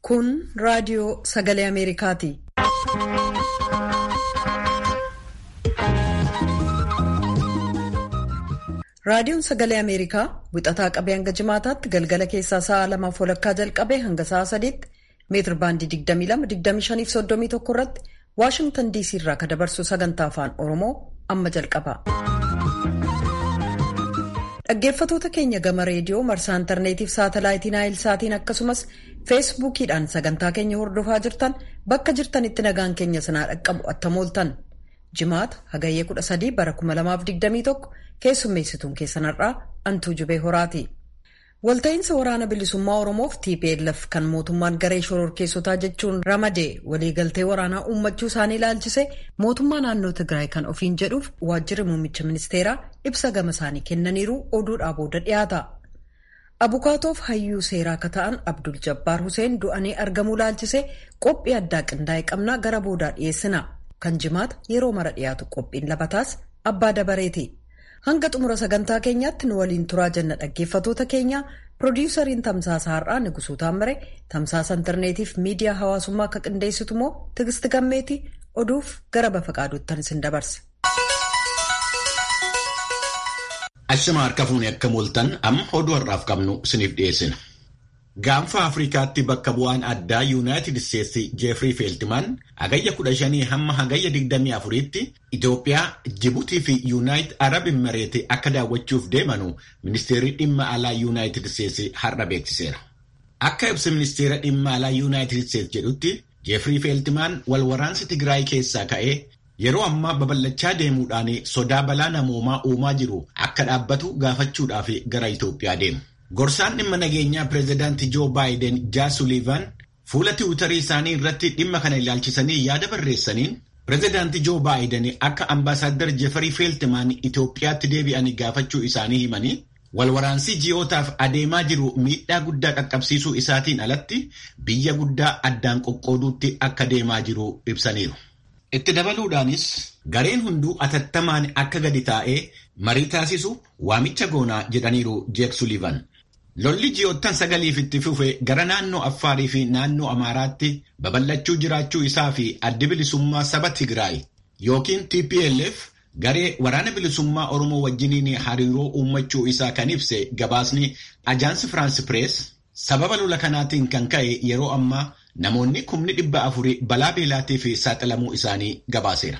Kun raadiyoo sagalee Ameerikaati. Raadiyoon sagalee Ameerikaa wixataa qabee hanga jimaataatti galgala keessaa sa'a lamaaf walakkaa jalqabee hanga sa'a sadiitti meetir baandii 22-25-31 irratti Waashingtan DC irraa kan dabarsu sagantaa afaan Oromoo amma jalqaba. Dhaggeeffatoota keenya gama reediyoo marsaa intarneetiif saatalaayitii naayil saatiin akkasumas feesbuukiidhaan sagantaa keenya hordofaa jirtan bakka jirtanitti nagaan keenya sanaa dhaqqabu attamooltan. Jimaata hagayyee 13 bara 2021 keessummeessituun keessanarraa antuu jubee horaati. Walta'iinsa waraana bilisummaa Oromoof TPLF kan mootummaan garee shororkeessotaa jechuun ramadee waliigaltee waraanaa uummachuu isaanii ilaalchise mootummaa naannoo Tigraay kan ofiin jedhuuf waajjirri muummicha ministeeraa ibsa gama isaanii kennaniiru oduudhaa booda dhiyaata. Abukaatoof hayyuu seeraa akka ta'an Abdul Jabbaar Huseen du'anii argamuu ilaalchise qophii addaa qindaa'e qabnaa gara boodaa dhiyeessina. Kan jimaata yeroo mara dhiyaatu qophiin labataas abbaa dabareeti. Hanga xumura sagantaa keenyaatti nu waliin turaa jenna dhaggeeffatoota keenya piroodiwusariin tamsaasa har'aa Nigusuu Taammire tamsaasa intarneetiif miidiyaa hawaasummaa akka qindeessitu immoo Tigisti Gammeeti oduuf gara bafa qaaduuttan isin dabarsa. Ashama harka fuunee akka mooltan amma oduu har'aaf qabnu isiniif dhiyeessina. Gaanfa Afrikaatti bakka bu'aan addaa Yuunaayitid Isteetsi Jeefrii Feeltimaan hagayya 15 hamma hagayya 24tti Itoophiyaa, Jibuutii fi Yuunaayitid Arab Imireeti akka daawwachuuf deemanu ministeerri dhimma alaa Yuunaayitid Isteetsi har'a beeksiseera. Akka ibsa ministeera dhimma alaa Yuunaayitid Isteetsi jedhutti Jeefrii Feeltimaan wal waraansi Tigraay keessaa ka'ee yeroo ammaa babal'achaa deemuudhaan sodaa balaa namoomaa uumaa jiru akka dhaabbatu gaafachuudhaaf gara Itoophiyaa deemu. Gorsaan dhimma nageenyaa pireezidaantii Joo Baayiden Jaa Suliivan fuula tiwutarii isaanii irratti dhimma kana ilaalchisanii yaada barreessaniin pireezidaantii Joo Baayiden akka ambaasaaddar Jeefarii Feeltimaan Itoophiyaatti deebi'anii gaafachuu isaanii himanii walwaraansii ji'ootaaf adeemaa jiru miidhaa guddaa qaqqabsiisuu isaatiin alatti biyya guddaa addaan qoqqooduutti akka deemaa jiru ibsaniiru. Itti dabaluudhaanis gareen hunduu atattamaan akka gadi taa'ee marii taasisu waamicha goonaa jedhaniiru Jeek Suliivan. Lolli ji'oottan sagaliif itti fufe gara naannoo Affaarii fi naannoo Amaaraatti babal'achuu jiraachuu isaa fi addi bilisummaa saba Tigraay yookiin TPLF garee waraana bilisummaa Oromoo wajjiniin hariiroo uummachuu isaa kan ibse gabaasni Ajaansi Firaansi Pirees sababa lola kanaatiin kan ka'e yeroo ammaa namoonni kumni dhibba afurii balaa beelaatiif saaxilamuu isaanii gabaaseera.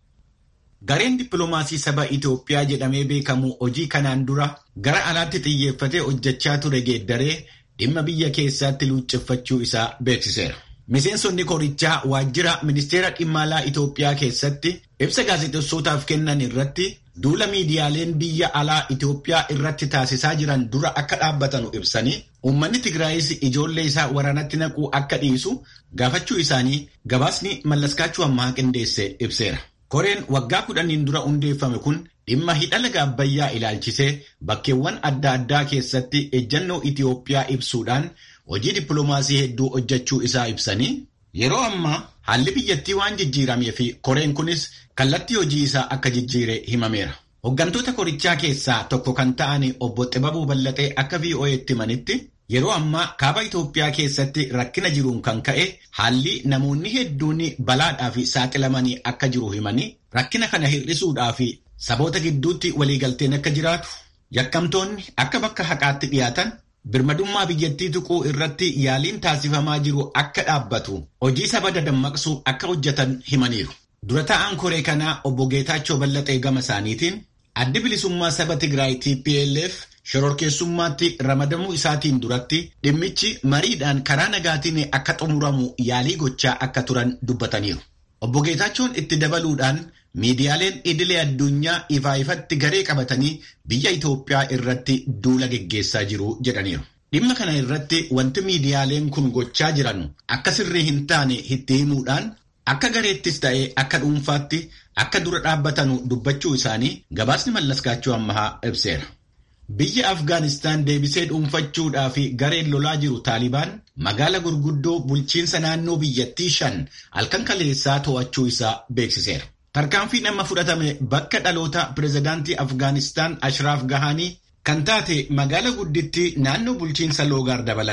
Gareen dippiloomaasii saba Itoophiyaa jedhamee beekamu hojii kanaan dura gara alaatti xiyyeeffatee hojjechaa ture geeddaree dhimma biyya keessaatti luucceffachuu isaa beeksiseera. Miseensonni korichaa waajjira ministeera dhimma alaa Itoophiyaa keessatti ibsa gaazexeessootaaf kennan irratti duula miidiyaaleen biyya alaa Itoophiyaa irratti taasisaa jiran dura akka dhaabbatanu ibsanii uummanni Tigraayis ijoollee isaa waraanatti naquu akka dhiisu gaafachuu isaanii gabaasni mallaskaachuu ammaa qindeesse ibseera. Koreen waggaa kudhaniin dura hundeeffame kun dhimma hidha laga Abbayyaa ilaalchisee bakkeewwan adda addaa keessatti ejjannoo Itoophiyaa ibsuudhaan hojii dippiloomaasii hedduu hojjechuu isaa ibsanii yeroo ammaa haalli biyyattii waan jijjiiramee fi koreen kunis kallattii hojii isaa akka jijjiire himameera. Hooggantoota korichaa keessaa tokko kan ta'an obbo Xibabuu Ballatee akka VOA'tti himanitti yeroo ammaa kaaba Itoophiyaa keessatti rakkina jiruun kan ka'e haalli namoonni hedduun balaadhaaf saaxilamanii akka jiru himanii rakkina kana hir'isuudhaaf saboota gidduutti waliigalteen akka jiraatu yakkamtoonni akka bakka haqaatti dhiyaatan birmadummaa biyyattii tuquu irratti yaaliin taasifamaa jiru akka dhaabbatu hojii saba dadammaqsuu akka hojjetan himaniiru. Dura taa'aan koree kanaa obbo Geetaachoo Ballatee gama isaaniitiin addi bilisummaa saba Tigraay TPLF shororkeessummaatti ramadamuu isaatiin duratti dhimmichi mariidhaan karaa nagaatiin akka xumuramu yaalii gochaa akka turan dubbataniiru. Obbo Geetaachoon itti dabaluudhaan miidiyaaleen idilee addunyaa ifaa ifatti garee qabatanii biyya Itoophiyaa irratti duula geggeessaa jiru jedhaniiru. Dhimma kana irratti wanti miidiyaaleen kun gochaa jiran akka sirrii hin taane itti himuudhaan akka gareettis ta'ee akka dhuunfaatti akka dura dhaabbatanu dubbachuu isaanii gabaasni mallaskaachuu ammahaa ibseera. Biyya Afgaanistaan deebisee dhuunfachuudhaaf gareen lolaa jiru Taalibaan magaala gurguddoo bulchiinsa naannoo biyyattii shan halkan kaleessaa to'achuu isaa beeksiseera. Tarkaanfiin amma fudhatame bakka dhaloota pireezidaantii Afgaanistaan Ashraaf Gahanii kan taate magaala guddittii naannoo bulchiinsa Loogaar dabalate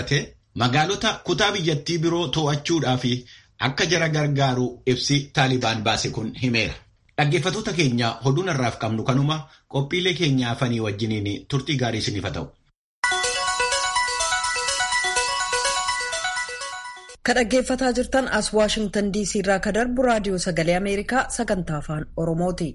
Magaalota kutaa biyyattii biroo to'achuudhaaf akka jara gargaaru ibsi Taalibaan baase kun himeera. Dhaggeeffattoota keenya oduun har'aaf qabnu kanuma qophiilee keenya afanii wajjiniin turtii gaarii isiniif haa ta'u. Ka dhaggeeffataa jirtan as Waashingtan DC irraa ka darbu raadiyoo sagalee Ameerikaa sagantaa afaan Oromooti.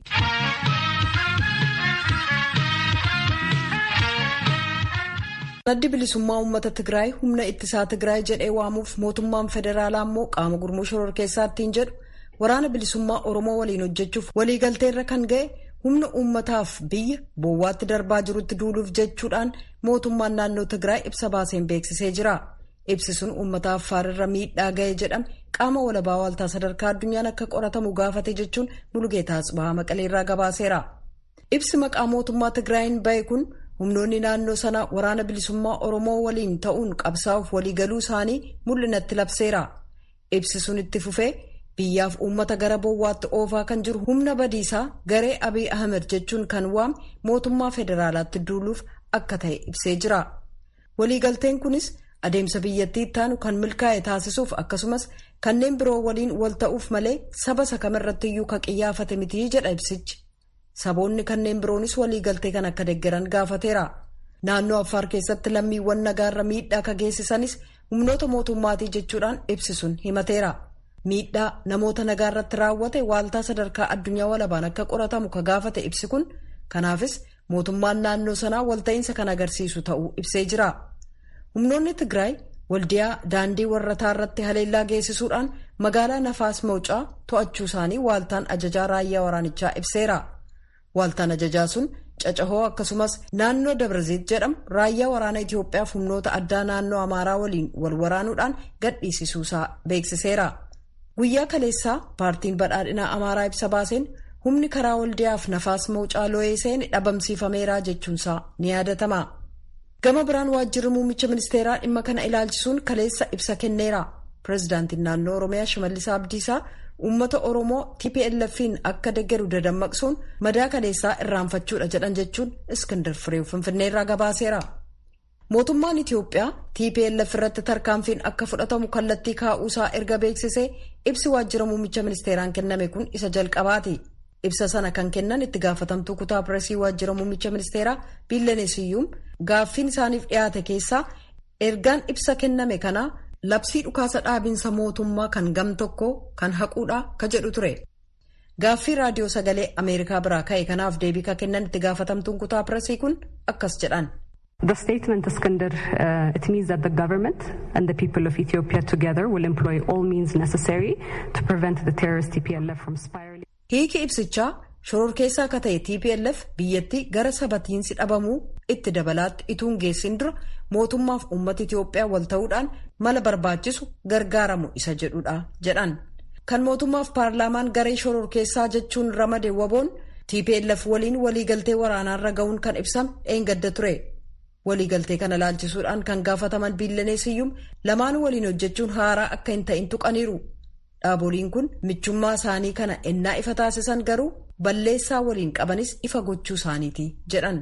Addi bilisummaa uummata Tigraay humna ittisaa Tigraay jedhee waamuuf mootummaan federaalaa immoo qaama gurmuu shororkeessaa ittiin jedhu waraana bilisummaa Oromoo waliin hojjechuuf waliigalteerra kan ga'e humna uummataaf biyya boowwaatti darbaa jirutti duuluuf jechuudhaan mootummaan naannoo Tigraay ibsa baaseen beeksisee jira. Ibsi sun uummata Affaarrirra miidhaa ga'e jedhame qaama walabaa waaltaa sadarkaa addunyaan akka qoratamu gaafate jechuun Bulugeetaa Atsibaa Maqaleerraa gabaaseera. Ibsi maqaa mootummaa Tigraayin ba'e kun humnoonni naannoo sanaa waraana bilisummaa Oromoo waliin ta'uun qabsaa'uuf waliigaluu isaanii mul'inatti labseera. Ibsi sun itti fufee biyyaaf uummata gara boowwaatti oofaa kan jiru humna badiisaa garee Abiy Ahmed jechuun kan waame mootummaa federaalaatti duuluuf akka ta'e ibsee jira. Waliigalteen kunis adeemsa biyyattii ittaanu kan milkaa'e taasisuuf akkasumas kanneen biroo waliin wal ta'uuf malee saba isa kamirrattiyyuu ka qiyyaafate mitii jedha ibsichi. Saboonni kanneen biroonis waliigaltee kan akka deeggaran gaafateera. Naannoo Affaar keessatti lammiiwwan nagaarra miidhaa ka geessisanis humnoota mootummaatii jechuudhaan ibsi sun himateera. Miidhaa namoota nagaarratti raawwate waaltaa sadarkaa addunyaa walabaan akka qoratamu ka gaafate ibsi kun kanaafis mootummaan naannoo sanaa walta'iinsa kan agarsiisu ta'uu ibsee jira. Humnoonni Tigraay waldiyaa daandii warrataa irratti haleellaa geessisuudhaan magaalaa Nafaas Mawucaa to'achuu isaanii waaltaan ajajaa raayyaa waraanichaa ibseera. Waaltaan ajajaa sun cacahoo akkasumas naannoo Dabraziit jedhamu raayyaa waraana Itoophiyaaf humnoota addaa naannoo Amaaraa waliin wal waraanuudhaan gadhiisisuusaa beeksiseera. Guyyaa kaleessaa paartiin badhaadhinaa Amaaraa ibsa baaseen humni karaa waldiyaaf Nafaas Mawucaa loo'ee seene dhabamsiifameera jechuunsaa ni yaadatama. Gama biraan waajjirri muummicha ministeeraa dhimma kana ilaalchisuun kaleessa ibsa kenneera. Pireezidaantiin naannoo Oromiyaa Shimallis Abdiisaa uummata Oromoo TPLF'n akka deeggaru dadammaqsuun madaa kaleessaa irraanfachuudha jedhan jechuun Iskindar Fireew Finfinneerraa gabaaseera. Mootummaan Itiyoophiyaa TPLF irratti tarkaanfiin akka fudhatamu kallattii kaa'uusaa erga beeksisee ibsi waajjira muummicha ministeeraan kenname kun isa jalqabaati. Ibsa sana kan kennan itti gaafatamtuu kutaa pireesii waajjira muummicha ministeeraa Biillaneesiyyuum gaaffiin isaaniif dhiyaate keessaa ergaan ibsa kenname kanaa labsii dhukaasa dhaabinsa mootummaa kan gam tokko kan haquudha ka jedhu ture. Gaaffii raadiyoo sagalee Ameerikaa biraa ka'e kanaaf deebii ka kennan itti gaafatamtuun kutaa pireesii kun akkas jedhan. The statement, Iskander, uh, it means that the government and the people of Ethiopia together will employ all means necessary to prevent the terrorist TPLF from spiraling. Hiiki ibsichaa shororkeessaa akka ta'e TPLF biyyattii gara sabatiinsi dhabamuu itti dabalaatti ituun geessin dura mootummaaf uummata Itoophiyaa wal ta'uudhaan mala barbaachisu gargaaramu isa jedhudha jedhan. Kan mootummaaf paarlaamaan garee shororkeessaa jechuun ramade waboon TPLF waliin waliigaltee waraanaarra ga'uun kan ibsame eengadda ture. Waliigaltee kana laalchisuudhaan kan gaafataman biillaneesiyyuum lamaanuu waliin hojjechuun haaraa akka hin ta'in tuqaniiru. Dhaaboliin kun michummaa isaanii kana ennaa ifa taasisan garuu balleessaa waliin qabanis ifa gochuu isaaniiti jedhan.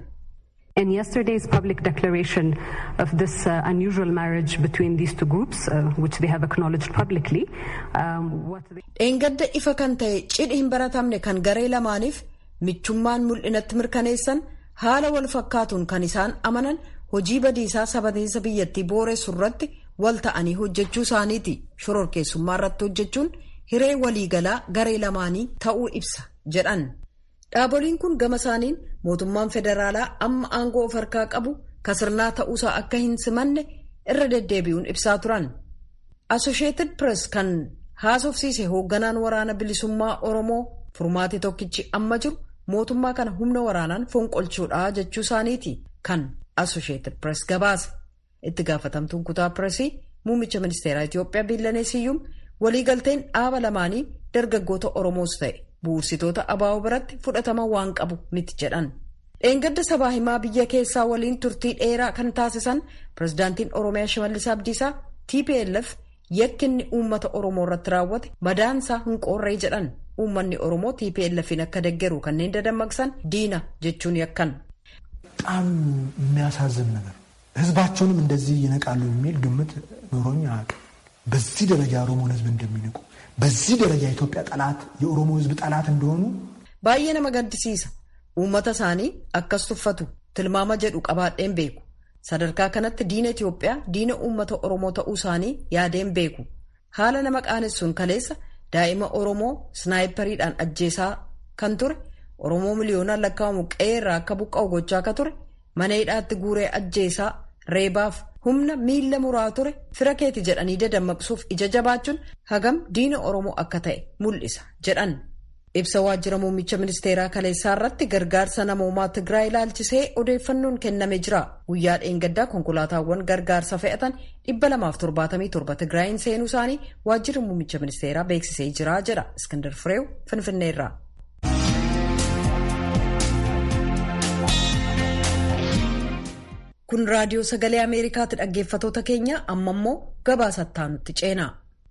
In yesterday's public declaration of this uh, unusual marriage between these two groups, uh, which they have acknowledged publicly, um, what they... Dheengadda ifa kan ta'e cidhi hin baratamne kan garee lamaaniif michummaan mul'inatti mirkaneessan haala wal fakkaatuun kan isaan amanan hojii badiisaa sabatiinsa biyyattii booressu irratti wal ta'anii hojjechuu isaaniiti shororkeessummaa irratti hojjechuun hiree waliigalaa garee lamaanii ta'uu ibsa jedhan dhaaboliin kun gama isaaniin mootummaan federaalaa amma aangoo of harkaa qabu kasirnaa ta'uusaa akka hin simanne irra deddeebi'uun ibsaa turan asosheetid pirees kan haasofsiise hoogganaan waraana bilisummaa oromoo furmaati tokkichi amma jiru mootummaa kana humna waraanaan fonqolchuudha jechuu isaaniiti kan asosheetid pirees gabaase. itti gaafatamtuun kutaa pireesii muummicha ministeeraa Itoophiyaa biillaneesiyyuum waliigalteen dhaaba lamaanii dargaggoota Oromoos ta'e bu'uursitoota abaa'oo biratti fudhatama waan qabu miti jedhan. Dheengadda sabaa himaa biyya keessaa waliin turtii dheeraa kan taasisan pirezidaantiin Oromiyaa Shimallis Abdiisaa TPLF yakkinni uummata Oromoo irratti raawwate madaansaa hin qoorree jedhan uummanni Oromoo TPLFin akka deeggaru kanneen dadammaqsan diina jechuun yakkan. በጣም የሚያሳዝን ነገር ህዝባቸውንም እንደዚህ ይነቃሉ የሚል ግምት ኖሮኝ አያውቅም። በዚህ ደረጃ የኦሮሞን ህዝብ እንደሚንቁ፣ በዚህ ደረጃ የኢትዮጵያ ጠላት የኦሮሞ ህዝብ ጠላት እንደሆኑ baay'ee nama gaddisiisa uummata isaanii akkas tuffatu tilmaama jedhu qabaadheen beeku sadarkaa kanatti diina Itoophiyaa diina uummata Oromoo ta'uu isaanii yaadeen beeku haala nama qaanessuun kaleessa daa'ima Oromoo snaayipariidhaan ajjeesaa kan ture Oromoo miliyoonaan lakkaa'amu qe'ee irraa akka buqqa'u gochaa akka ture mana hidhaatti guuree ajjeesaa reebaaf humna miila muraa ture fira keeti jedhanii dadammaqsuuf ija jabaachuun hagam diina Oromoo akka ta'e mul'isa jedhan. ibsa waajjira muummicha ministeeraa kaleessaa irratti gargaarsa namoomaa Tigraay ilaalchisee odeeffannoon kenname jira. Guyyaa dheengaddaa konkolaataawwan gargaarsa fe'atan 277 Tigraayin seenuu isaanii waajjirri muummicha ministeeraa beeksisee jira jedha. Iskandar Fireew Finfinneerraa. Kun raadiyoo sagalee Ameerikaatti dhaggeeffatoota keenya amma immoo gabaasattaa nutti ceena.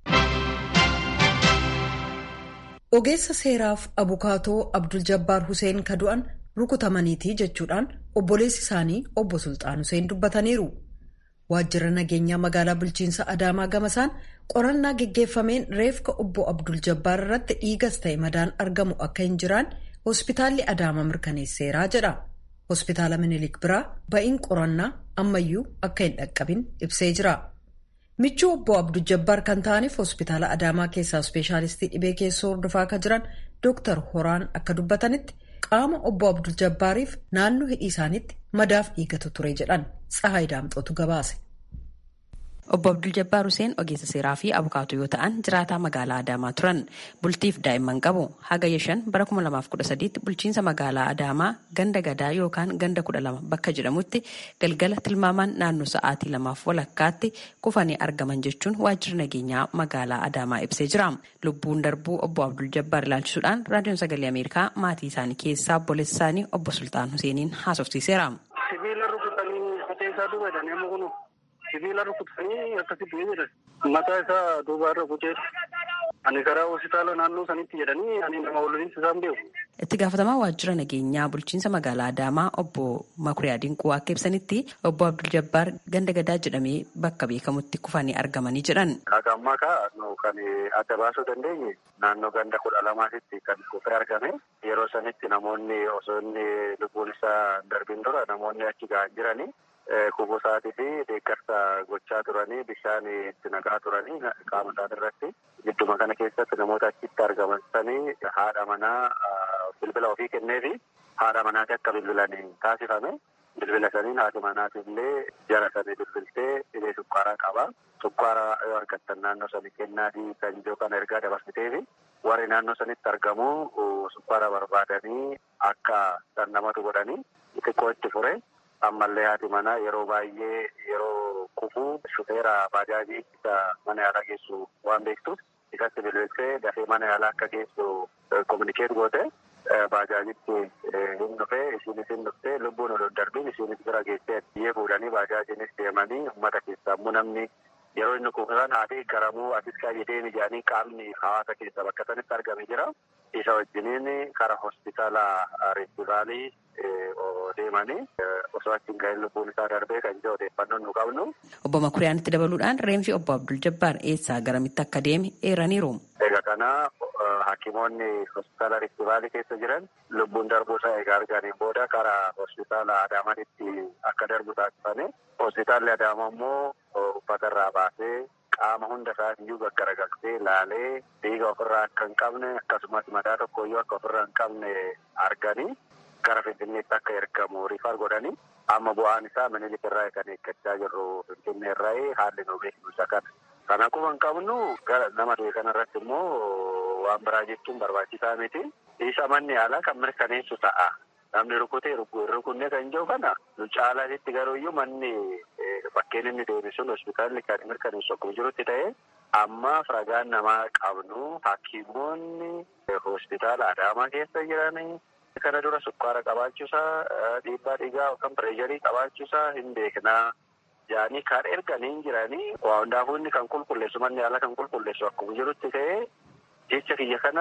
Ogeessa seeraaf abukaatoo Abdul Jabbaar Huseen kadu'an rukutamaniitii jechuudhaan obboleessi isaanii obbo Sultaan Huseen dubbataniiru. Waajjira nageenyaa magaalaa bulchiinsa Adaamaa gamasaan qorannaa geggeeffameen reefka obbo Abdul Jabbaar irratti dhiigas ta'e madaan argamu akka hin jiraan hospitaalli Adaamaa mirkaneesseeraa jedha. Hospitaala Minilik biraa ba'iin qorannaa ammayyuu akka hin dhaqqabin ibsee jira. michuu obbo abdul jabbaar kan ta'aniif hospitaala adaamaa keessaa ispeeshaalistii dhibee keessoo hordofaa akka jiran dooktar horaan akka dubbatanitti qaama obbo abdul jabbaariif naannoo hidhii isaaniitti madaaf dhiigatu ture jedhan tsahaay daamxootu gabaase. Obbo Abdul Jabbaar Huseen ogeessa seeraa fi abukaatoo yoo ta'an jiraataa magaalaa Adaamaa turan bultiif daa'imman qabu hagayya shan bara 2013 bulchiinsa magaalaa Adaamaa ganda gadaa yookaan ganda kudha lama bakka jedhamutti galgala tilmaamaan naannoo sa'aatii lamaaf walakkaatti kufanii argaman jechuun waajjirri nageenyaa magaalaa Adaamaa ibsee jira. Lubbuun darbuu obbo Abdul Jabbaar ilaalchisuudhaan raadiyoon sagalee Ameerikaa maatii isaanii keessaa obboleessa isaanii obbo Sultaan Huseeniin haasofsiiseera. Sibiila rukutanii fateessaa duubatanii amma kunu sibiila rukutanii akkasitti jedhan mataa isaa duubaarra kuceera. Ani karaa hospitaala naannoo sanitti jedhanii ani nama waliin isaan beeku. Itti gaafatamaa waajjira nageenyaa bulchiinsa magaalaa Adaamaa obbo Makuriyaa Dinquu akka ibsanitti obbo Abdul Jabbaar ganda gadaa jedhamee bakka beekamutti kufanii argamanii jedhan. Akka ammaa kaa kan adda baasuu dandeenye naannoo ganda kudha lamaatitti kan kufee argame yeroo sanitti namoonni osoo inni lubbuun isaa darbin dura namoonni achi ga'an jiranii kubusaatii fi deeggarsa gochaa turanii bishaan itti naqaa turanii qaama isaan irratti gidduma kana keessatti namoota achitti argaman sanii haadha manaa bilbila ofii kennee fi haadha manaati akka bilbilanii taasifame bilbila saniin haati manaati illee jara sanii bilbiltee dhibee sukkaaraa qaba sukkaara yoo argattan naannoo sanii kennaatii kan ijoo kana ergaa dabarsitee fi warri naannoo sanitti argamu sukkaara barbaadanii akka san namatu godhanii xiqqoo itti fure ammallee haati manaa yeroo baay'ee yeroo kufuu shufeera baajaajii isa mana yaalaa geessu waan beektuuf isatti bilbiltee dafee mana yaalaa akka geessu kominikeet goote baajaajitti hin dhufee isiinis hin dhuftee lubbuun ol darbiin isiinis bira geessee biyyee fuudhanii baajaajiinis deemanii uummata keessaa immoo namni yeroo inni kufusan haati garamuu asis kaayee deemi jedhanii qaamni hawaasa keessa bakka sanitti argame jira. Isa wajjiniin karaa hospitaala reestivaalii deemanii osoo achiin ga'een lubbuun isaa darbee kan jiru odeeffannoon nu qabnu. Obbo Makuriyaanitti dabaluudhaan reenfi obbo Abdul Jabbaar eessaa garamitti akka deeme eeraniiru. Egaa kana hakimoonni hospitaala reestivaalii keessa jiran lubbuun darbuu isaa egaa arganiin booda karaa hospitaala Adaamaatti akka darbu taasifame. Hospitaalli Adaamaa immoo uffata irraa baasee qaama hunda isaatiiyyuu gaggaragaltee laalee dhiiga ofirraa akka hin qabne akkasumas madaa tokkoyyuu akka ofirraa hin qabne arganii gara Finfinneetti akka ergamu riifar godhanii amma bu'aan isaa minilik irraa kan eeggachaa jirru Finfinnee irraa haalli nu beeknu isa kana. Kana akkuma hin qabnu nama du'e kanarratti immoo waan biraa jechuun barbaachisaa miti. Isa manni yaalaa kan mirkaneessu ta'a. Namni rukutee rukunnee kan jiru kana nu caalaatti garuuyyuu manni bakkeen inni deeme sun hospitaalli kan mirkaneessu akkuma jirutti ta'e amma ragaan namaa qabnu hakiimoonni hospitaala Adaamaa keessa jiranii kana dura sukkaara qabaachuusaa dhiibbaa dhiigaa yookaan pireesharii qabaachuusaa hin beeknaa. Yaani kan erganiin jiranii waa hundaafuu inni kan qulqulleessu manni yaalaa kan qulqulleessu akkuma jirutti ta'e jecha kiyya kanas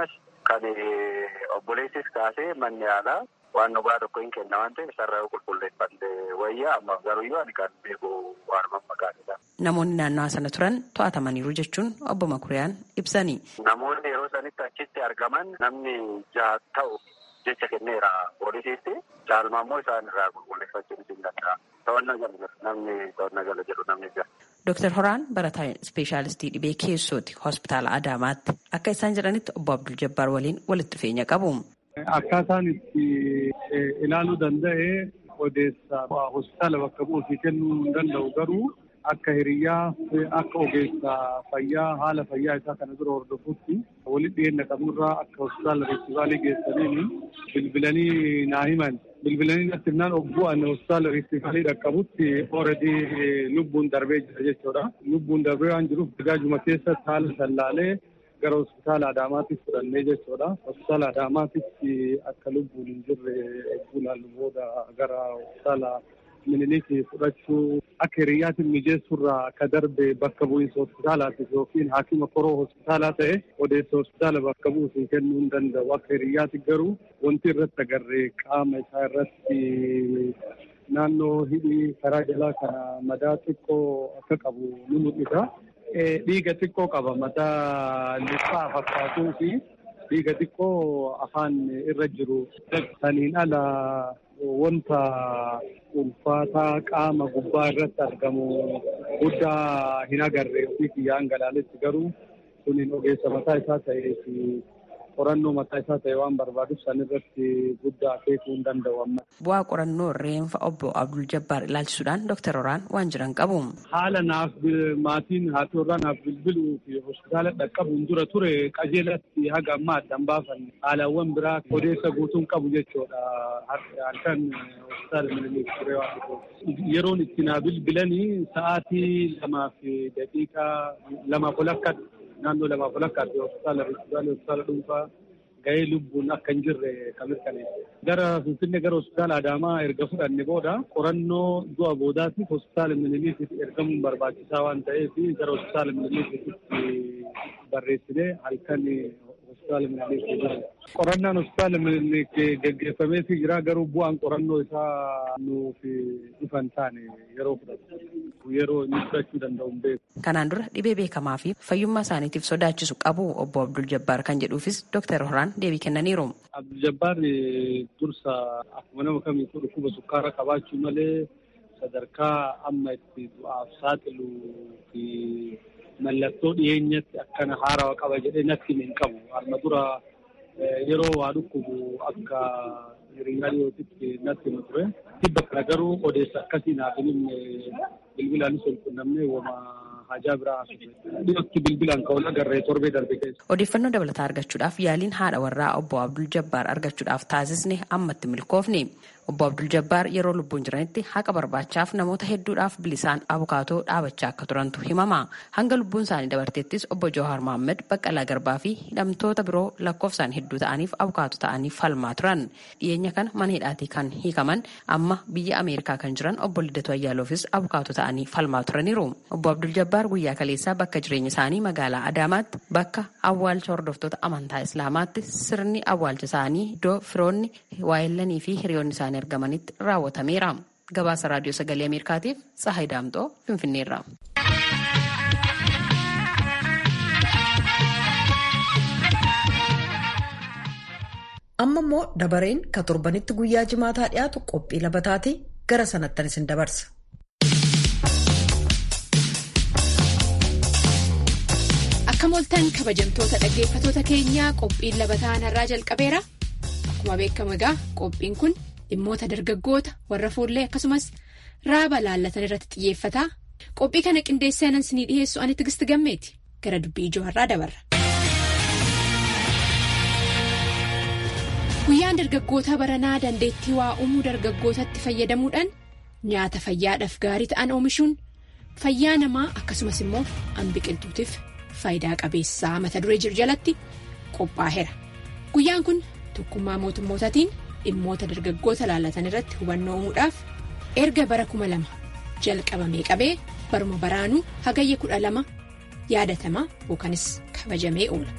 kan obboleessis kaasee manni yaalaa waan dhugaa tokko hin kenna waan ta'eef sarara qulqulleeffannee wayyaa amma garuyyuu ani kan beeku waanuma maqaanidha. Namoonni naannawaa sana turan to'atamaniiru jechuun obbo Makuriyaan ibsani. Namoonni yeroo sanitti achitti argaman namni jaha ta'u jecha kenneera poolisiitti caalmaa immoo isaan irraa qulqulleeffachuun hin danda'a. To'annaa jala namni to'annaa jala jedhu namni jira. Dooktar Horaan barataa ispeeshaalistii dhibee keessooti hospitaala Adaamaatti akka isaan jedhanitti obbo Abdul Jabbaar waliin walitti dhufeenya qabu. Akkaataan itti ilaaluu danda'e odeessa hospitaala bakka bu'uufii kennuu hin danda'u garuu akka hiriyaa akka ogeessa fayyaa haala fayyaa isaa kana dura hordofutti walitti dhiyeenya qabnurraa akka hospitaala riiftivaalii geessaniin bilbilanii naa himan. Bilbilanii natti himnaan bu'an hospitaala riiftivaalii dhaqqabutti ooredii lubbuun darbee jira jechuudha. Lubbuun darbee waan jiruuf gaajuma keessatti haala sallaalee gara hospitaala Adaamaatiif fudhannee jechuudha. Hospitaala Adaamaatitti akka lubbuun hin jirre ilaallu booda gara hospitaala Miniliikii fudhachuu akka hiriyyaatiin mijeessurraa akka darbe bakka bu'iinsa hospitaalaatiif yookiin haakima koroo hospitaalaa ta'e odeessa hospitaala bakka bu'uusiin kennuu hin danda'u. Akka hiriyyaatti garuu wanti irratti agarre qaama isaa irratti naannoo hidhii karaa jalaa kana madaa xiqqoo akka qabu ni mul'isa. Dhiiga xiqqoo qaba mataa lixaa fakkaatuu fi dhiiga xiqqoo afaan irra jiru. Saniin ala wanta ulfaataa qaama gubbaa irratti argamu guddaa hin agarre ofii kiyyaan galaaletti garuu suniin ogeessa mataa isaa ta'ee fi qorannoo mataa isaa ta'e waan barbaaduuf san irratti guddaa akeekuu hin danda'u amma. Bu'aa qorannoo reenfa obbo Abdul Jabbaar ilaalchisuudhaan Dooktar Horaan waan jiran qabu. Haala naaf maatiin haati warraa naaf bilbiluu fi hospitaala dhaqqabuun dura ture qajeelatti haga ammaa addan baafan haalawwan biraa odeessa guutuun qabu jechuudha. Halkan hospitaala Miniliik ture waan dhufuuf. Yeroon itti naa bilbilanii sa'aatii lamaa fi daqiiqaa lamaaf ol akka naannoo lamaaf ol akka hospitaala hospitaala hospitaala dhuunfaa gahee lubbuun akka hin jirre kan mirkaneesse. Gara Finfinnee gara hospitaala Adaamaa erga fudhanne booda qorannoo du'a boodaatiif hospitaala Miniliikitti ergamuun barbaachisaa waan ta'eef gara hospitaala Miniliikitti barreessinee halkan hospitaala Miniliikii jira. Qorannaan hospitaala Miniliikii geggeeffameefii jira garuu bu'aan qorannoo isaa nuuf ifan taane yeroo fudhatu. Yeroo inni fudhachuu danda'u hin beeku. Kanaan dura dhibee beekamaa fi fayyummaa isaaniitiif sodaachisu qabu obbo Abdul Jabbaar kan jedhuufis Dooktar Horaan deebii kennaniiru. Abdul Jabbaar dursa akkuma nama kamiituu dhukkuba sukkaaraa qabaachuu malee sadarkaa amma itti du'aaf saaxiluu fi mallattoo dhiyeenyatti akkana haarawa qaba jedhee natti hin qabu. Harma dura yeroo waa dhukkubu akka hiriyaa dhiyootitti natti hin ture. Tibba kana garuu odeessa akkasii naaf hin himne bilbilaanis ol qunnamnee wama hajaa biraa dhiyootti bilbilaan ka'uun agarree torbee darbe keessa. Odeeffannoo dabalataa argachuudhaaf yaaliin haadha warraa obbo Abdul Jabbaar argachuudhaaf taasisne ammatti milkoofne. Obbo Abdul Jabbaar yeroo lubbuun jiranitti haqa barbaachaaf namoota hedduudhaaf bilisaan abukaatoo dhaabachaa akka turantu himama. Hanga lubbuun isaanii dabarteettis obbo Jawahar Mohaammed Baqqalaa Garbaa fi hidhamtoota biroo lakkoofsaan hedduu ta'aniif abukaatoo ta'anii falmaa turan. Dhiyeenya kana mana hidhaatii kan hiikaman amma biyya Ameerikaa kan jiran obbo Liddatuu Ayyaaloofis abukaatoo ta'anii falmaa turaniiru. Obbo Abdul Jabbaar guyyaa kaleessaa bakka jireenya isaanii magaalaa Adaamaatti bakka awwaalcha hordoftoota amantaa Islaamaatti sirni awwaalcha isaanii iddoo firoonni waayellanii fi hiriyoonni isaanii argamanitti raawwatameera. Gabaasa raadiyoo sagalee Ameerikaatiif Tsahaay Daamxoo Finfinneerra. Amma immoo dabareen ka torbanitti guyyaa jimaataa dhiyaatu qophii labataati gara sanattan isin dabarsa. Akka mooltan kabajamtoota dhaggeeffatoota keenyaa qophiin labataan irraa jalqabeera. Akkuma beekamu egaa qophiin kun dhimmoota dargaggoota warra fuullee akkasumas raaba laallatan irratti xiyyeeffata. Qophii kana qindeessee anan isinii dhiyeessu ani tigisti gammeeti. Gara dubbii ijoo har'aa dabarra. Guyyaan dargaggoota baranaa dandeettii waa uumuu dargaggootatti fayyadamuudhaan nyaata fayyaadhaaf gaarii ta'an oomishuun fayyaa namaa akkasumas immoo an biqiltuutiif faayidaa qabeessaa mata duree jiru jalatti qophaa'eera. Guyyaan kun tokkummaa mootummootaatiin dhimmoota dargaggoota laallatan irratti hubannoo uumuudhaaf erga bara kuma lama jalqabamee qabee baruma baraanuu hagayya kudha lama yaadatamaa yookanis kabajamee oola.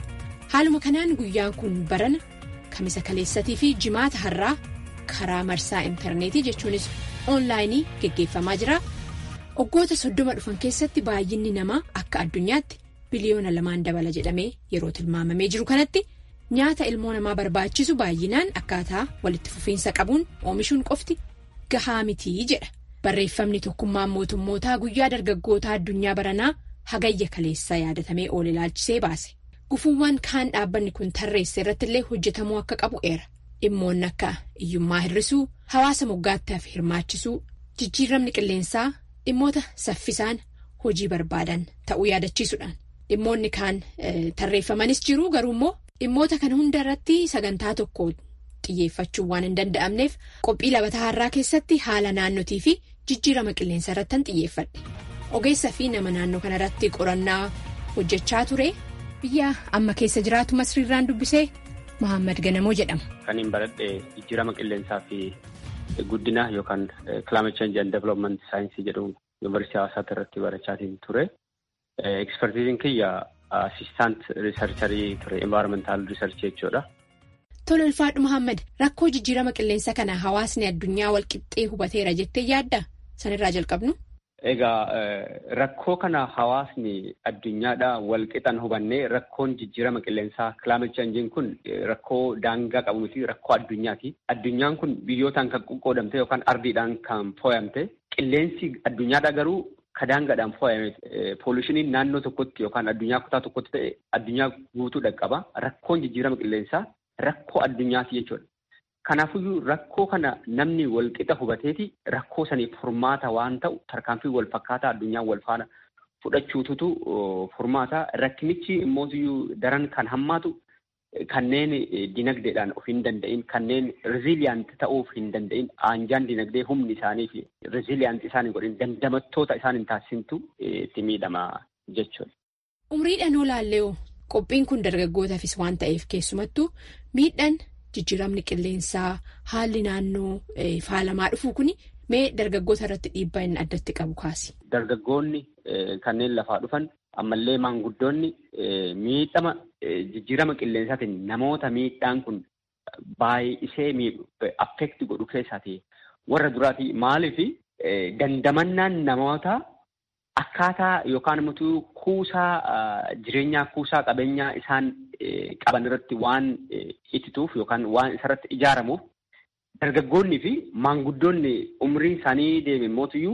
haaluma kanaan guyyaan kun barana kamisa kaleessatii fi jimaata har'aa karaa marsaa intarneetii jechuunis oonlaayinii geggeeffamaa jira waggoota soddoma dhufan keessatti baay'inni namaa akka addunyaatti biliyoona lamaan dabala jedhamee yeroo tilmaamamee jiru kanatti nyaata ilmoo namaa barbaachisu baay'inaan akkaataa walitti fufiinsa qabuun oomishuun qofti gahaa mitii jedha barreeffamni tokkummaan mootummootaa guyyaa dargaggoota addunyaa baranaa hagayya kaleessaa yaadatamee oole ilaalchisee baase. gufuuwwan kaan dhaabbanni kun tarreesse irratti illee hojjetamuu akka qabu eera dhimmoonni akka hiyyummaa hir'isuu hawaasa moggaattiif hirmaachisuu jijjiiramni qilleensaa dhimmoota saffisaan hojii barbaadan ta'uu yaadachiisuudhaan dhimmoonni kaan tarreeffamanis jiru garuu immoo dhimmoota kana hunda irratti sagantaa tokko xiyyeeffachuu waan hin danda'amneef qophii labataa har'aa keessatti haala naannotii fi jijjiirama qilleensaa irratti xiyyeeffadhe ogeessaa fi nama naannoo kanarratti qorannaa hojjechaa ture. biyya amma keessa jiraatu masriirraan dubbisee Mahammad Ganamoo jedhama. Kan hin baradhe jijjiirama qilleensaa fi guddina yookaan climate change and development saayinsii jedhamu yuunivarsiitii hawaasaatti irratti barachaatiin ture. Ekspertiiziin kiyya asistaant riisarcharii ture envaayirmentaal riisarchii jechuudha. Tole ulfaadhu Mahammad rakkoo jijjiirama qilleensa kana hawaasni addunyaa walqixxee hubateera jettee yaadda sanirraa jalqabnu. Egaa rakkoo kana hawaasni addunyaadha walqixan hubannee rakkoon jijjiirama qilleensaa climate change kun rakkoo daangaa qabu miti rakkoo addunyaati. Addunyaan kun biyyootaan kan qoqqoodamte yookaan ardiidhaan kan fooyamte qilleensi addunyaadha garuu ka daangaadhaan fooyame poolisushiniin naannoo tokkotti yookaan addunyaa kutaa tokkotti ta'e addunyaa guutuu dhaqqaba. Rakkoon jijjiirama qilleensaa rakkoo addunyaati jechuudha. Kanaafiyyuu rakkoo kana namni walqixa hubateeti rakkoo saniif furmaata waan ta'u tarkaanfii wal fakkaataa addunyaan wal faana fudhachuututu furmaata. Rakkinichi immootiyyuu daran kan hammaatu kanneen dinagdeedhaan of hin danda'in kanneen riziiliyaant ta'uuf hin danda'in aanjaan dinagdee humni isaanii fi riziiliyaant isaan hin godhin dandamattoota isaan hin taasisintu itti miidhama jechuudha. Umriidhaan olaallee qophiin kun dargaggootaafis waan ta'eef keessumattuu miidhaan. Jijjiiramni qilleensaa haalli naannoo faalamaa dhufu kuni mee dargaggoota irratti dhiibbaa inni addatti qabu kaasi. Dargaggoonni kanneen lafaa dhufan ammallee maanguddoonni miidhama jijjiirama qilleensaatiin namoota miidhaan kun baay'isee miidhu affeekti godhu keessaati warra duraati maaliif dandamannaan namoota akkaataa yookaan immoo kuusaa jireenyaa kuusaa qabeenyaa isaan. qaban irratti waan ittituuf yookaan waan isarratti ijaaramuuf dargaggoonni fi maanguddoonni umriin isaanii deeme mootiyyuu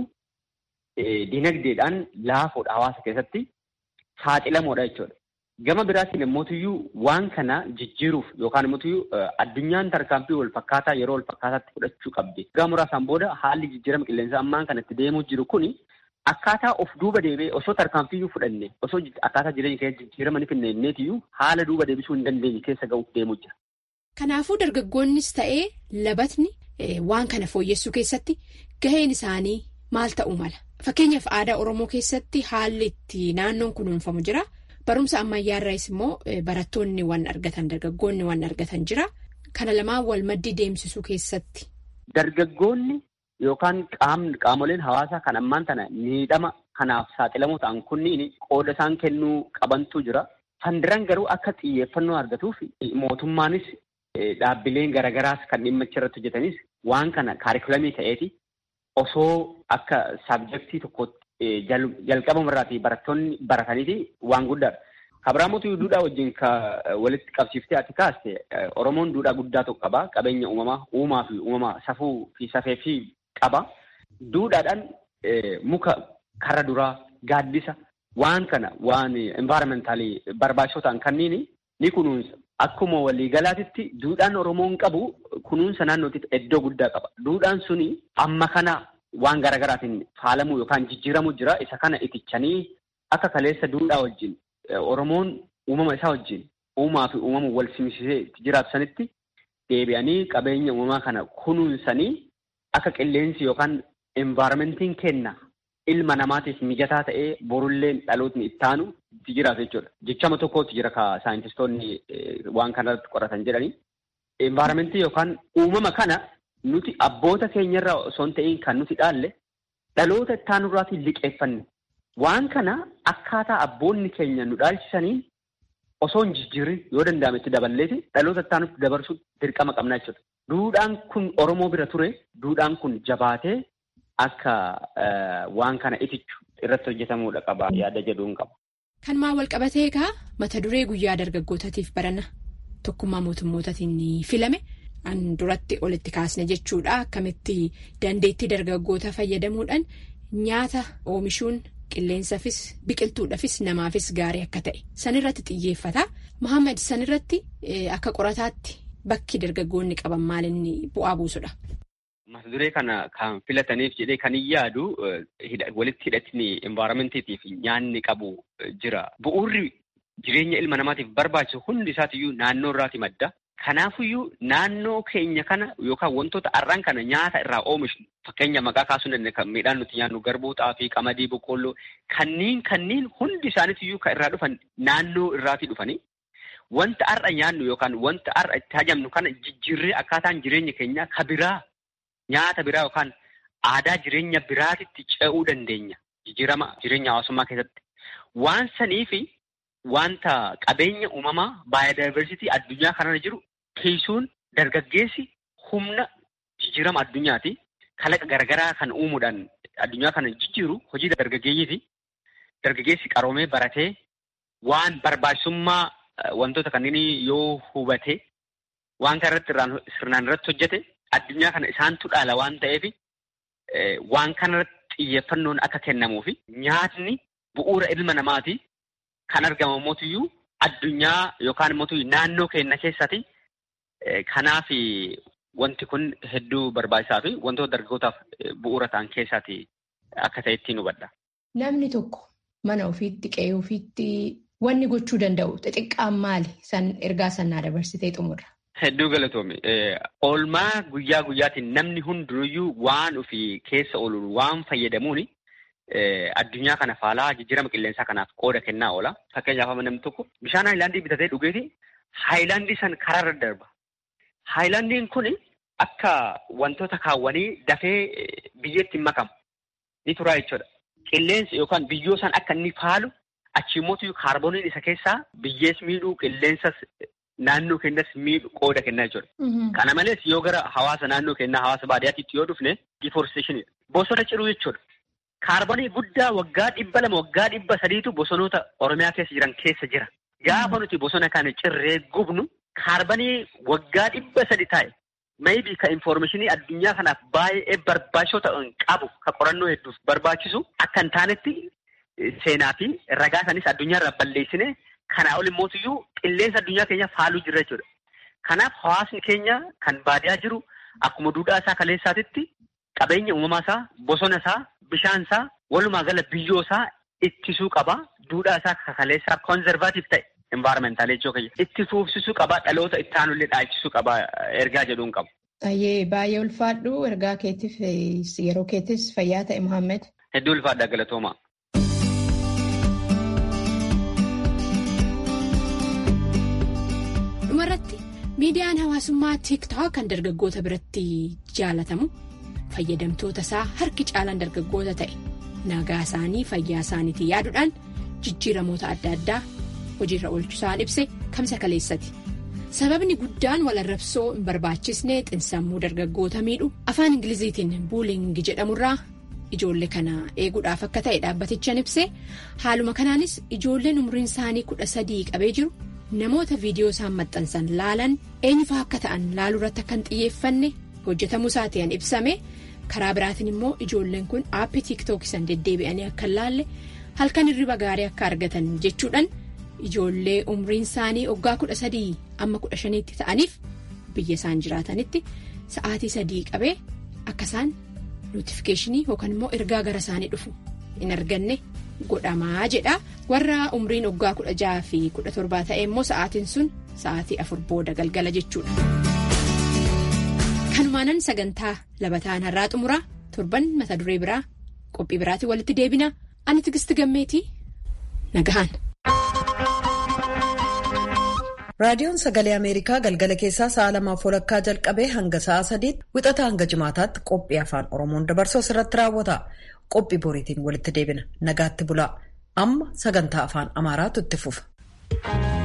dinagdeedhaan laafoodha hawaasa keessatti saaxilamoodha jechuudha. Gama biraatiin mootiyyuu waan kana jijjiiruuf yookaan mootiyyuu addunyaan tarkaanfii wal fakkaataa yeroo wal fakkaataatti fudhachuu qabdi. Gama muraasaan booda haalli jijjiirama qilleensaa ammaan kanatti deemuu jiru kuni Akkaataa of duuba deebi'ee osoo tarkaanfiyyuu fudhanne osoo akkaataa jireenya keessa jijjiirama ni finneetiyyuu haala duuba deebisuu hin dandeenye keessa ga'uuf deemuu jira. Kanaafuu dargaggoonnis ta'ee labatni waan kana fooyyessuu keessatti gaheen isaanii maal ta'uu mala? Fakkeenyaaf aadaa Oromoo keessatti haalli itti naannoon kunuunfamu jira. Barumsa ammayyaarraas immoo barattoonni waan argatan dargaggoonni waan argatan jira. Kana lamaan wal maddii deemsisuu keessatti. Dargaggoonni. Yookaan qaamoleen hawaasaa kan ammaan tana miidhama kanaaf saaxilamoo ta'an kunniin qooda isaan kennuu qabantu jira. Fandiraan garuu akka xiyyeeffannoo argatuuf mootummaanis dhaabbileen garagaraas kan dhimma irratti hojjetanis waan kana kaarikulamii ta'eeti osoo akka saabjektii tokkotti jalqabama irraatii barattoonni barataniiti waan guddaadha. Kabiraamotu duudhaa wajjin walitti qabsiiftee ati kaaste Oromoon duudhaa guddaa tokko qaba. Qabeenya uumamaa uumaa fi uumamaa safuu fi safee fi qaba. Duudhaadhaan muka karra duraa gaaddisa waan kana waan envaayirmentaalii barbaachisoo ta'an kanniin ni kunuunsa. Akkuma waliigalaatitti duudhaan Oromoon qabu kunuunsa naannootiif iddoo guddaa qaba. Duudhaan suni amma kana waan garaagaraatiin faalamuu yookaan jijjiiramuu jira. Isa kana itichanii akka kaleessa duudhaa wajjin Oromoon uumama isaa wajjin uumaa fi uumama wal simsisee jiraatu sanitti deebi'anii qabeenya uumamaa kana kunuunsanii akka qilleensi yookaan envaayirmentiin kenna ilma namaatiif mijataa ta'ee borulleen dhalootni ittaanu itti jiraatu jechuudha. Jechama tokkotti jira ka saayintistoonni waan kanarratti qoratan jedhanii. Envaayirmentii yookaan uumama kana nuti abboota keenyarraa osoo hin ta'in kan nuti dhaalle dhaloota ittaanurraatiin liqeeffanne. Waan kana akkaataa abboonni keenya nu dhaalchisanii osoo hin jijjiirri yoo danda'ame itti daballeeti dhaloota ittaanutti dabarsuu dirqama qabna jechuudha. Duudhaan kun Oromoo bira ture duudhaan kun jabaatee akka waan kana itichu irratti hojjetamuudha qaba yaada jedhuun qaba. Kan maa wal qabatee egaa mata duree guyyaa dargaggootaatiif barana tokkummaa mootummootatiin filame an duratti olitti kaasne jechuudha akkamitti dandeettii dargaggoota fayyadamuudhaan nyaata oomishuun qilleensaafis biqiltuudhaafis namaafis gaarii akka ta'e sanirratti xiyyeeffata. Mohaammed sanirratti akka qorataatti bakki dargaggoonni qaban maalinni bu'aa buusudha. Mata duree kana kan filataniif jedhee kan hin yaadu walitti hidhatni envaayiramentii fi nyaanni qabu jira. Bu'uurri jireenya ilma namaatiif barbaachisu hundi isaatiyyuu naannoo irraati madda. Kanaafiyyuu naannoo keenya kana yookaan wantoota har'aan kana nyaata irraa oomishnu fakkeenya maqaa kaasuu dandeenya kan midhaan nuti nyaannu garbuu xaafii qamadii boqqoolloo kanneen kanneen hundi isaaniitiyyuu kan irraa dhufan naannoo irraatii dhufanii wanta har'a nyaannu yookaan wanta har'a itti hajamnu kana jijjiirree akkaataan jireenya keenyaa ka biraa nyaata biraa yookaan aadaa jireenya biraatitti ce'uu dandeenya jijjiirama jireenya hawaasummaa keessatti waan saniifi. Wanta qabeenya uumamaa baayodaayivarsiitii addunyaa kanarra jiru kiisuun dargaggeessi humna jijjiirama addunyaati. Kalaqa garaagaraa kan uumuudhaan addunyaa kana jijjiiru hojii dargaggeeyyiiti. Dargaggeessi qaroomee baratee waan barbaachisummaa wantoota kanneen yoo hubate waan kana irratti sirnaan irratti hojjete addunyaa kana isaantu dhaala waan ta'eef waan kanarratti xiyyeeffannoon akka kennamuufi nyaatni bu'uura ilma namaati. Kan argamu mootiyyuu addunyaa yookaan immoo naannoo keenya keessatti kanaaf wanti kun hedduu barbaachisaa fi wantoota dargaggootaaf bu'uura ta'an keessaati akka ta'e ittiin hubadha. Namni tokko mana ofiitti qe'ee ofiitti wanni gochuu danda'u xixiqqaan maali? San ergaa sannaa dabarsitee xumurra. Hedduu galatoome. Oolmaa guyyaa guyyaatiin namni hundinuyyuu waan ofii keessa ooluun waan fayyadamuuni. Addunyaa kana faalaa jijjiirama qilleensaa kanaaf qooda kennaa oola. Fakkeenyaaf namni tokko bishaan haayilaandii bitatee dhugeeti haayilaandii san karaarra darba. Haayilaandiin kun akka wantoota kaawwanii dafee biyyeetti hin makamu. Ni turaa jechuudha. Qilleensi yookaan biyyoo san akka inni faalu achiimmoo kaarbooniin isa keessaa biyyees miidhuu qilleensas naannoo keenyas miidhu qooda kennaa jechuudha. Kana malees yoo gara hawaasa naannoo keenyaa hawaasa baadiyyaatti yoo dhufne difooresteeshinii bosona ciruu jechuudha. Kaarboonii guddaa waggaa dhibba lama waggaa dhibba sadiitu bosonoota Oromiyaa keessa jiran keessa jira. Gaafa nuti bosona kana cirree gubnu kaarboonii waggaa dhibba sadi taa'e maybii ka infoormeeshinii addunyaa kanaaf baay'ee barbaachisoo ta'an qabu ka qorannoo hedduuf barbaachisu akka hin taanetti seenaa fi ragaa sanis addunyaa irraa balleessine kanaa ol immootiyyuu qilleensa addunyaa keenya faaluu jirra jechuudha. Kanaaf hawaasni keenya kan baadiyaa jiru akkuma duudhaa isaa kaleessaatitti qabeenya uumamaa isaa bosona isaa bishaan isaa walumaa gala biyyoo isaa ittisuu qaba. Duudhaa isaa kaleessaa koonzervaatiif ta'e envaarmentaal jechuu itti fuufsisuu qaba. Dhaloota itti aanullee dhaachisuu qaba. Ergaa jedhuun qabu. Baay'ee ulfaadhu ergaa keetiif yeroo keetis fayyaa ta'e Muhammed. Hedduu ulfaadha galatooma. Dhumarratti miidiyaan hawaasummaa tiiktook kan dargaggoota biratti jaalatamu. fayyadamtoota isaa harki caalaan dargaggoota ta'e nagaa isaanii fayyaa isaaniitiin yaaduudhaan jijjiiramoota adda addaa hojiirra oolchusaan ibse kamsa kaleessati sababni guddaan walarrabsoo hin barbaachisne xinsammuu dargaggoota miidhu afaan ingiliziitiin buulingi jedhamurraa ijoollee kana eeguudhaaf akka ta'e dhaabbatichaan ibse haaluma kanaanis ijoolleen umriin isaanii kudha sadii qabee jiru namoota viidiyoo isaan maxxansan laalan eenyufaa akka ta'an laaluurratti akka hin xiyyeeffanne hojjetamuu isaatiin ibsame. karaa biraatiin immoo ijoolleen kun aappii tiiktookii san deddeebi'anii akka hin laalle halkan hirriba gaarii akka argatan jechuudhaan ijoollee umriin isaanii waggaa kudha sadii amma kudha shaniitti ta'aniif biyya isaan jiraatanitti sa'aatii sadii qabee akka isaan nootifikeeshinii yookaan immoo ergaa gara isaanii dhufu hin arganne godhamaa jedha warra umriin waggaa kudha jaha fi kudha torbaa ta'e immoo sa'aatiin sun sa'aatii afur booda galgala jechuudha. kanumaanan sagantaa labataan har'aa xumuraa torban mata duree biraa qophii biraatiin walitti deebina ani tigisti gammeetii nagahan. raadiyoon sagalee ameerikaa galgala keessaa sa'a lamaaf walakkaa jalqabee hanga sa'a sadiitti wixata hanga jimaataatti qophii afaan oromoon dabarsuu irratti raawwata qophii boriitiin walitti deebina nagaatti bulaa amma sagantaa afaan amaaraatu itti fufa.